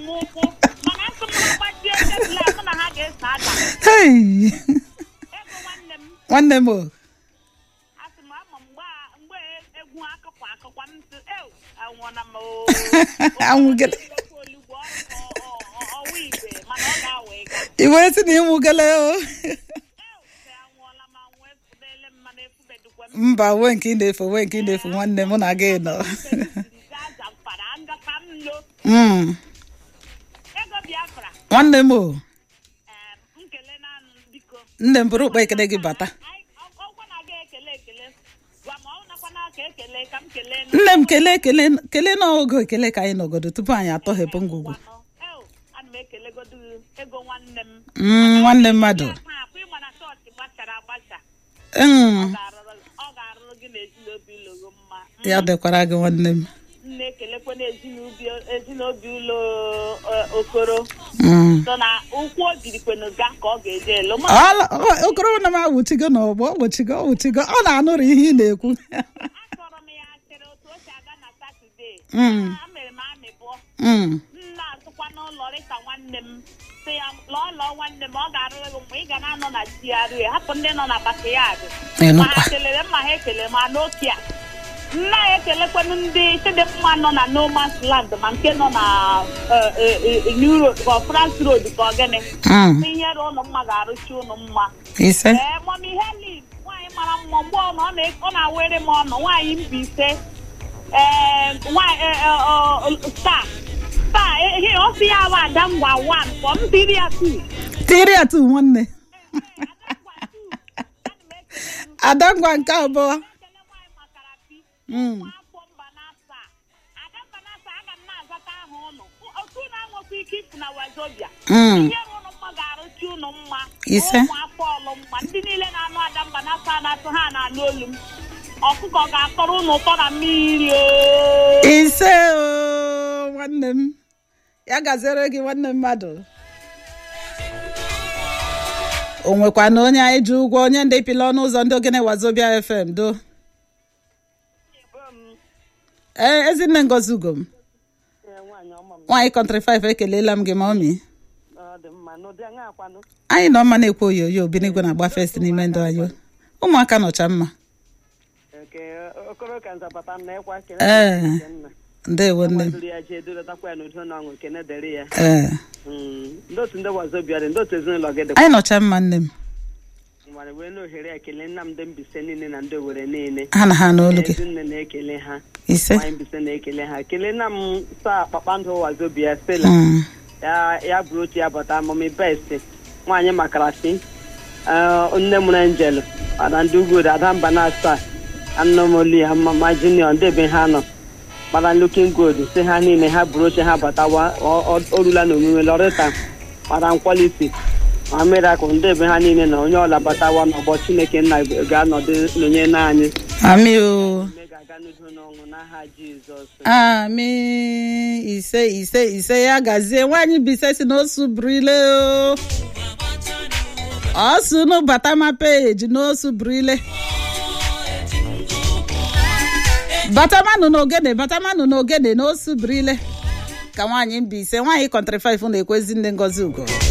ụkwụ mana asị m ha gbajie tebụl a mụ na ha ga-eso ada Hey! ego nwanne m nwanne m o asị m ama mgbe a- mgbe egwu akụkwa akụkwa m sị ew anwụọna m Anwụgele. olugbo ọwa igwe mana ọ ga-awa ịga i wee sị na ịnwụgele o ew sị anwụọla m anwụ efudele m mana efubedukwa m mba wee nke ị na-efe wee nke ị na-efe nwanne mụ na gị nọ gaa zamfara ngaka m lo Mm. ego biafra nwanne m o em, nkele naanị biko nne m bụrụ ụkpa ekele gị bata Anyị- ọ- ọgwa na aga ekele ekele gwa ma ọ nakwana ka ekele ka m kelee nne m kelee kelee kelee n'ogo ekele ka anyị nọgodo tupu anyị atọghepụ ngwugwu nwanụ ew ana m ekelegodu ego nwanne m Mm, nwanne mmadụ akpa akpa ịma na chọọchị gbachara agbacha Mm, ga-arụrụ- ọ ga-arụrụ gị na ezinobi ụlọ gị mma ya dịkwara gị nwanne m m na-ekelekwa na ezinobi- ezinobi ụlọ eh, okoro Mm. so na ụkwụ o jirikwenu ga ka ọ ga-eje elu ma Ọla- ọ- okoro na m awụchigo n'ọgbọ ọ wụchigo ọ wụchigo ọ na-anụrụ ihe ị na-ekwu achọrọ m ya asịrị otu o si aga na satọde Mm. a mere m amị bụọ Mm. nna azụkwa n'ụlọ rịta nwanne m sị ya lọọ lọọ nwanne m ọ ga-arụrụ gị mgbe ị ga na-anọ na GRA hapụ ndị nọ na bakayad ma Ịnụkwa. ha kelere mma ha ekele ma n'okia nna ya ekelekwanụ ndị chidimma nọ na nomas land ma nke nọ na eh, eh, eh, new road ka ọ france road ka ọ gịnị Mm. inyere ụnụ mma ga-arụchi ụnụ mma ise ee mọmi heli nwaanyị mara mma mgbe ọ nọ ọ na- ọ na-awere m ọnụ nwaanyị Mbaise ee nwaanyị eh, eh, ọ, star star ihe ọ sị ya bụ ada ngwa wan kpọ m tiri ya tu tiri ya tu nwanne adangwa nke abụọ ekele nwaanyị makara pi Mm. nwa afọ mba n'asa ada mba n'asa aga m na-azata aha ụnụ otu na-anwekwa ike ifu na wazobia Mm. ihe ụnụ mma ga-arụchi ụnụ mma Ise. ụmụ afọ ọlụ mma ndị niile na-anụ ada mba n'asa na-atụ ha na-anụ olu m ọkụkọ ga-akọrọ ụnụ ụtọ na mmiri o ise o nwanne m ya gaziere gị nwanne mmadụ o nwekwa na onye anyị ji ụgwọ onye ndị pịla ọnụ ụzọ ndị ogene wazobia fm do ee ezinne ngozi ugom nwaanyị kọntrị 5 ekelela m gị ma ọmị anyị nọ mma na-ekwu oyoyo obinigwe na-agba fest n'ime ndụ anyị ụmụaka nọcha mma okoro ka nzapata m na-ekwa kene ee nna ndewo nne m gbadoro ya jee doletakwa ya n'udo na ọṅụ kene dịrị ya ee Mm, ndị otu ndị wazobia dị ndị otu ezinụlọ gị dị anyị nọcha mma nne m nwere wee na ohere ekele nna m ndị mbise niile na ndị owere niile ha na ha n'olu gị ezinne na-ekele ha ise nwanyị mbise na-ekele ha kelee nna m saa kpakpando wazobia stela Mm. ya ya bụrụ otu ya bata mami best nwaanyị makarasi nne mụrụ angel ada ndị ugwu ada mba na asaa anụmoli ha mama junior ndị ebe ha nọ mara looking good si ha niile ha bụrụ oche ha batawa ọ- ọ- o rula na omume lọrịta mara nkwaliti ma mirakụl ndị ebe ha niile na onye ọla batawa n'ọgbọ chineke nna ga-anọdụ nọnye n'anyị amị o mme ga-aga n'udo n'ọṅụ n'aha jizọs amị ise ise ise ya gazie nwaanyị bise si n'osu burile o ọsụnụ batama peji n'osu burile batamanụ n'ogene batamanụ n'ogene n'osu burile ka nwaanyị mbaise nwaanyị kọntrị 5 na-ekwezi nne ngozi ugo